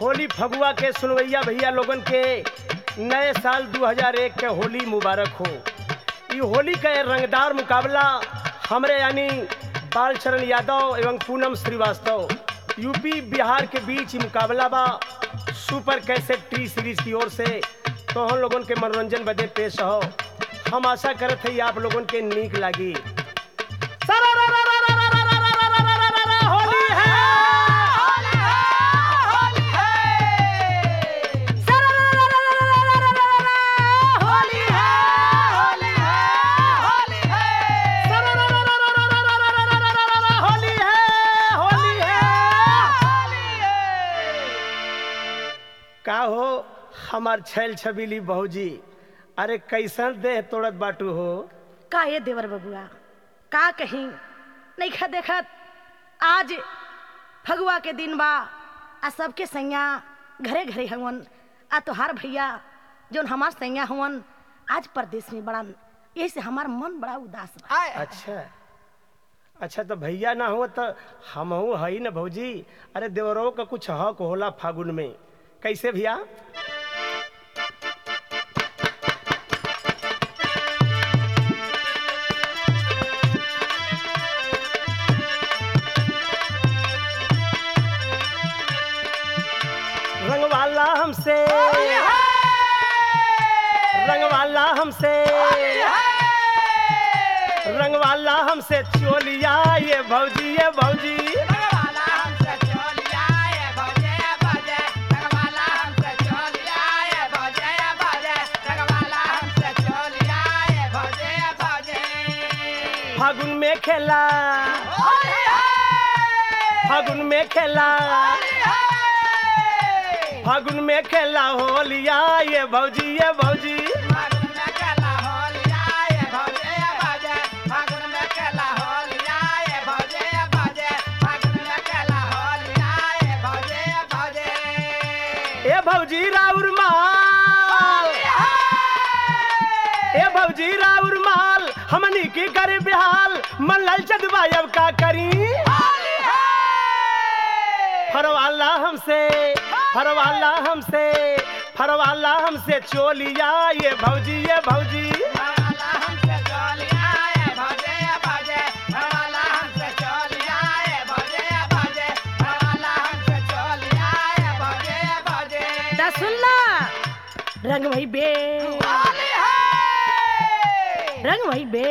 होली फगुआ के सुनवैया भैया लोगन के नए साल 2001 के होली मुबारक हो ई होली का ये रंगदार मुकाबला हमरे यानी बालचरण यादव एवं पूनम श्रीवास्तव यूपी बिहार के बीच ही मुकाबला बा सुपर कैसेट टी सीरीज की ओर से तो हम लोगन के मनोरंजन बदे पेश हो हम आशा करत है आप लोगन के नीक लागी होली है होली है होली है का हो हमार छैल छबीली बहूजी अरे कैसन देह तोड़त बाटू हो का ये देवर बबुआ का कहीं नहीं खा देखत आज फगुआ के दिन बा आ सबके सैया घरे घरे हवन आ तोहार भैया जोन हमार सैया हवन आज परदेश में बड़ा यही से हमार मन बड़ा उदास बा अच्छा अच्छा तो भैया ना हो तो हमहू हई न भौजी अरे देवरों का कुछ हक होला फागुन में कैसे भैया रंगवाला हमसे रंगवाला हमसे रंगवाला हमसे चोलिया ये भौजी ये भौजी फागुन में खेला फागुन में खेला फागुन में खेला होलिया ये भौजी ये भौजी ए भौजी राउर माल ए भौजी राउर माल हमनी की करे बिहाल मन ललचत बा अब का करी फरवाला हमसे फरवाला हमसे फरवाला हमसे चोलिया ये भौजी ये भौजी दा सुनला रंग भई बे रंग भई बे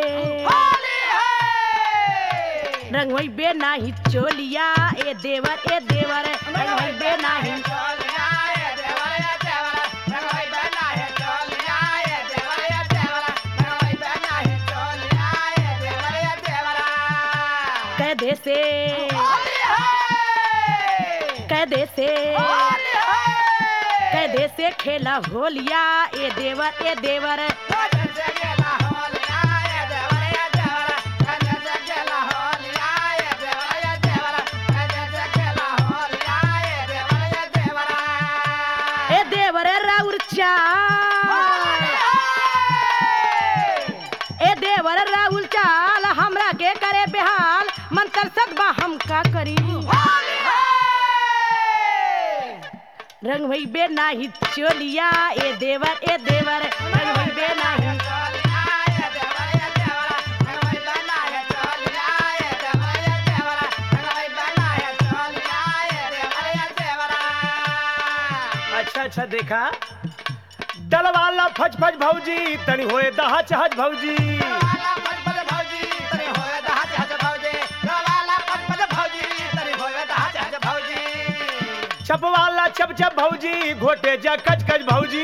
रंग भई बे नाही चोलिया ए देवर ए देवर रंग भई बे नाही कह दे से कह दे से कह दे से खेला होलिया ए देवर ए देवर ए देवर राउर चाल ए देवर राउर चाल हमरा के करे बेहाल मन तरसत बा हम का करी रंग भई बे नाही चोलिया ए देवर ए देवर रंग भई बे नाही अच्छा अच्छा देखा डल वाला फज फज भौजी तनी होए दहच हज भौजी चप वाला चप चप भौजी घोटे जा कच कच भौजी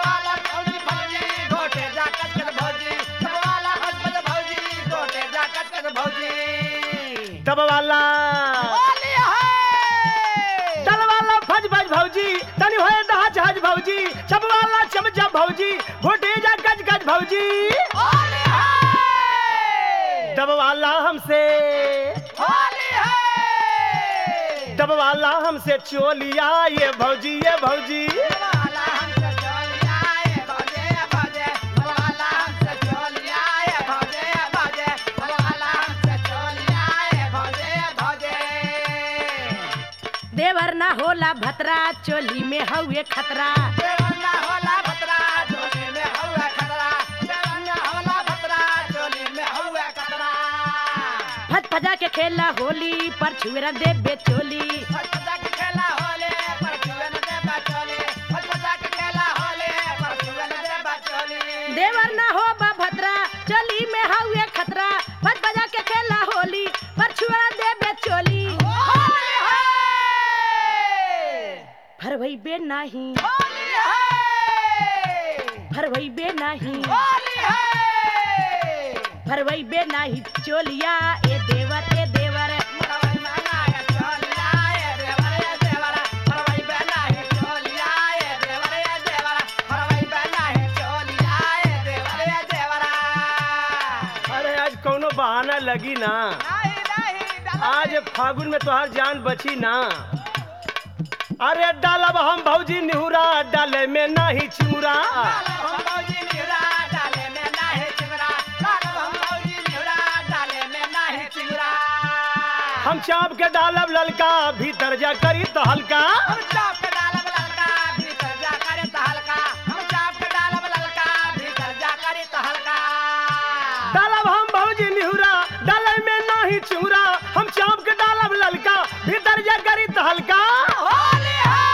दब वाला डल वाला फज फज भौजी तनी होए दहच हज भौजी चप वाला चप चप भौजी घोटे जा कच कच भौजी दब वाला हमसे दब वाला हमसे चोलिया ये भौजी ये भौजी देवर ना होला भतरा चोली में हउए खतरा देवन्ना होला भतरा चोली में हौवे खतरा देवन्ना होला भतरा चोली में हौवे खतरा भज भजा के खेला होली पर छुएरा देबे चोली फटफटा के खेला होले पर छुए न दे बचोले फटफटा के खेला होले पर छुए न दे बचोले देवर ना हो बा भतरा चोली में हउए खतरा भज भजा के खेला होली पर छुएरा देबे चोली होली है भरवई बे नाही होली है भरवई बे नाही होली है भरवई बे नाही चोलिया ए देवर ए देवर मरवई माना ये चोलिया ये देवर ये देवर मरवई बेना ये चोलिया ये देवर ये देवर मरवई बेना ये चोलिया ये देवर ये देवर अरे आज कौनो बहाना लगी ना नहीं नहीं डाला आज फागुन में तोहार जान बची ना अरे डालब हम भौजी निहुरा डाले में नाही चिमुरा हम भौजी निहुरा डाले में नाही चिंगरा डालब हम भौजी निहुरा डाले में नाही चिंगरा हम चाप के डालब ललका भीतर जा करी तो हल्का हम चाप के डालब ललका भीतर जा करे तो हल्का हम चाप के डालब ललका भीतर जा करे तो हल्का डालब हम भौजी निहुरा डाले में नाही चिमुरा हम चाप के डालब ललका भीतर जा करी तो हल्का होली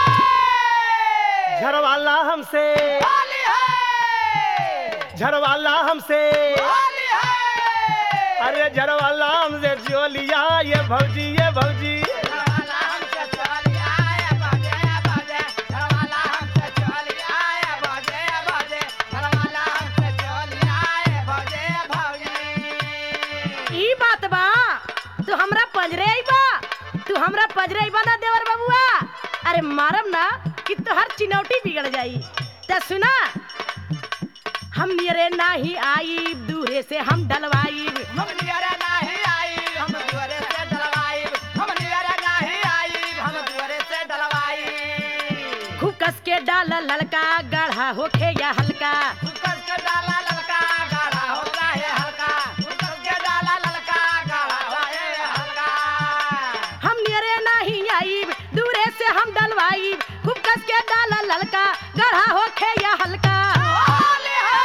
है झरवाला हमसे होली है झरवाला हमसे होली है अरे झरवाला हमसे जोलिया ये भौजी ये भौजी घरवाला हमसे चलिया ये बाजे बाजे घरवाला हमसे चलिया ये बाजे बाजे घरवाला हमसे चलिया ये बाजे भाऊजी ई बात बा तू हमरा पंजरे आइबा तू हमरा पंजरे आइबा ना देवर बाबुआ अरे मारम ना कि तोहर चिनौटी बिगड़ जाई त सुना हम नियरे नाही आई दूरे से हम डलवाई हम नियरे नहीं आई हम दुआरे से डलवाई हम नियरे नहीं आई हम दुआरे से डलवाई खूब कस के डाल ललका गाढ़ा होखे या हल्का कस के डाला ललका गाढ़ा होता है हल्का कस के डाला ललका गाढ़ा होता है हल्का हम नियरे नहीं आई दूरे से हम डलवाई खूब कस के डाल ललका गाढ़ा होखे या हल्का होली है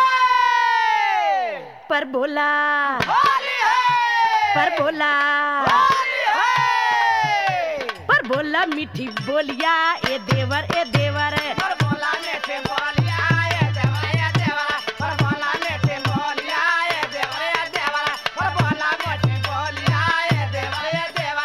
पर बोला होली है पर बोला होली है पर बोला मीठी बोलिया ए देवर ए देवर पर बोला नेटे बोलिया ये देवा ये देवा पर बोला नेटे बोलिया ये देवा ये देवा पर बोला नेटे बोलिया ये देवा ये देवा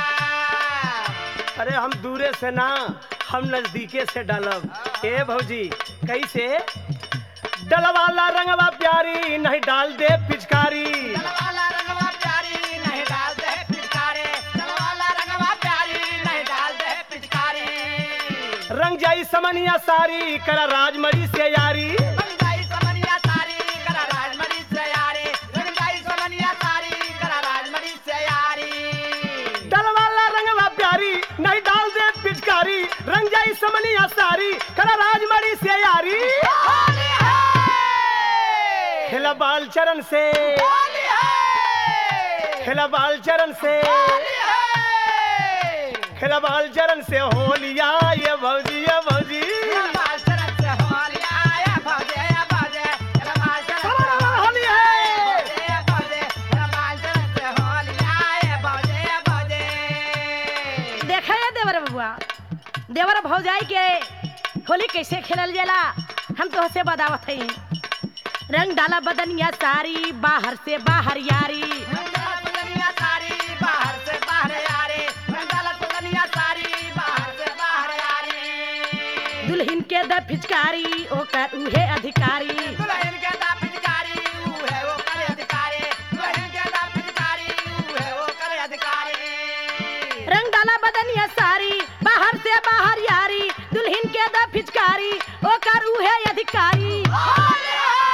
अरे हम दूरे से ना हम नजदीके से डालब ए भौजी कैसे डलवाला रंगवा प्यारी नहीं डाल दे पिचकारी चलवाला रंगवा प्यारी नहीं डाल दे पिचकारी चलवाला रंगवा प्यारी नहीं डाल दे पिचकारी रंग जाई समनिया सारी करा राजमरी से यारी रंगाई समनिया सारी करा राजमरी से यारी रंगाई समनिया सारी करा राजमरी से यारी डलवाला रंगवा प्यारी नहीं डाल दे पिचकारी रंग जाई समनिया सारी करा राजमरी से यारी होली है खेला बाल चरण से होली है खेला बाल चरण से होली है खेला बाल चरण से होलिया ये भौजी ये भौजी बाल चरण से होली आया भजे भजे बाल चरण से होली है भजे भजे बाल चरण से होली आया भजे भजे देखा है देवर बबुआ देवर भौजाई के होली कैसे खेलल जाला हम तो से बतावत हई रंग डाला बदनिया सारी बाहर से बाहर यारी मंगला तुलनिया सारी बाहर से बाहर यारी मंगला तुलनिया सारी बाहर से बाहर यारी दुल्हन के द फिचकारी ओकर उहे अधिकारी दुल्हन के दा पिचकारी ऊ है वो करे अधिकारी दुल्हन के दा पिचकारी ऊ है वो करे अधिकारी रंग डाला बदनिया सारी बाहर से बाहर यारी दुल्हन के द फिचकारी ओकर उहे अधिकारी होली है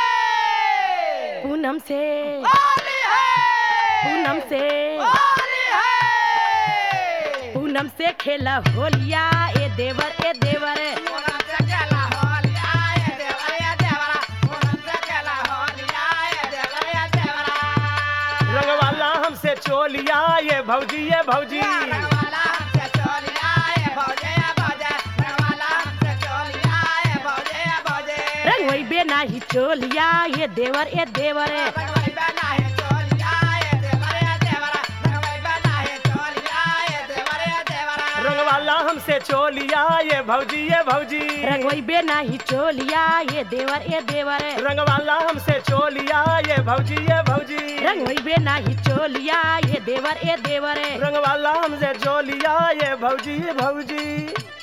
पूनम से होली है पूनम से होली है पूनम से खेला होलिया ए देवर ए देवर पूनम से केला होली आए देवरा ये देवरा पूनम से केला होली आए देवरा ये देवरा रंगवाला हमसे चोलिया ये भौजी ये भौजी रंगवाला हमसे चोली आए भौजी चोलिया ये देवर ए देवर रंगवाई बना है चोलिया ये देवर ये देवरा रंगवाई बना है चोलिया ये देवर ये देवरा रंगवाला हमसे चोलिया ये भौजी ये भौजी रंगवई बे नाही चोलिया ये देवर ए देवर रंगवाला हमसे चोलिया ये भौजी ये भौजी रंगवई बे नाही चोलिया ये देवर ए देवर रंगवाला हमसे चोलिया ये भौजी ये भौजी